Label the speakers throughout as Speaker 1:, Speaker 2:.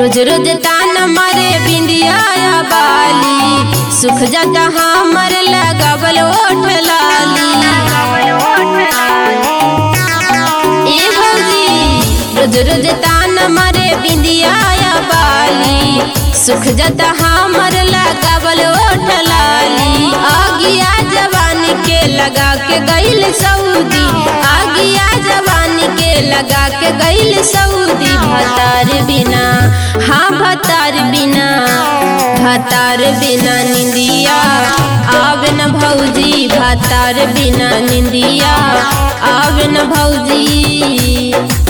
Speaker 1: रोज रोज तान मारे बिंदिया बाली सुख जाता हमर लगावल ओठ लाली ए भौजी रोज रोज तान मारे बिंदिया बाली सुख जाता हमर लगावल ओठ लाली आगिया जवानी के लगा के गइल सऊदी आगिया जवानी के लगा के गइल सऊदी भतार बिना हाँ भतार बिना भतार बिना निंदिया आवे न भौजी भतार बिना निंदिया आवे न भौजी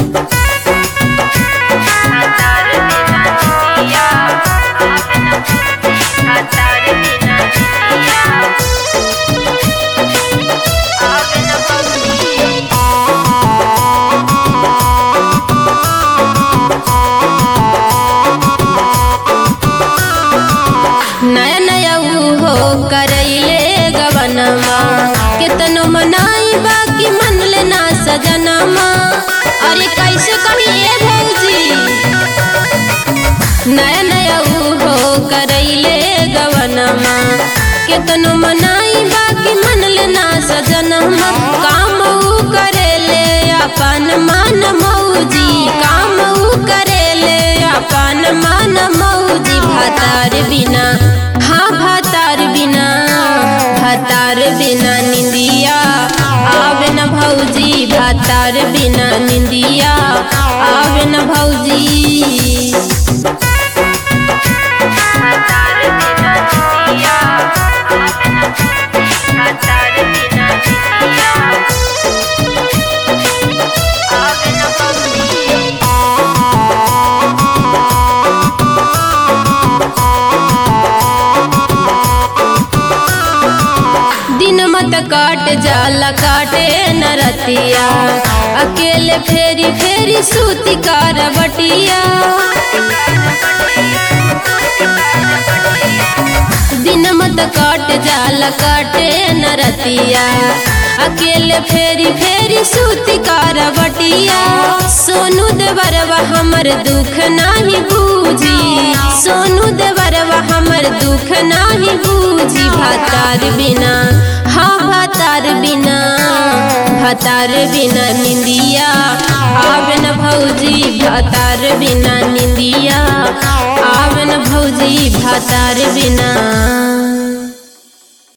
Speaker 1: नया नया हो करैले गवनमा केतनो मनाई बाकी मन लेना सजनमा अरे कैसे कहिए भौजी नया नया हो करैले गवनमा केतनो मनाई बाकी मन लेना सजनमा काम ऊ करेले अपन मन मौजी काम ऊ करेले अपन मन मौजी भतार बिना हाँ भतार बिना भतार बिना निंदिया आवे न भौजी भतार बिना निंदिया आवे न भौजी दिन मत काट जाला काटे नरतिया अकेले फेरी फेरी सूती कारवटिया दिन मत काट जाला काटे नरतिया अकेले फेरी फेरी सूती कारवटिया सोनू देवरवा हमर दुख नाही बूझी सोनू देवरवा हमर दुख नाही बूझी भतार बिना हाँ भतार बिना भतार बिना निंदिया आवे न भौजी भतार बिना निंदिया आवे न भौजी भतार बिना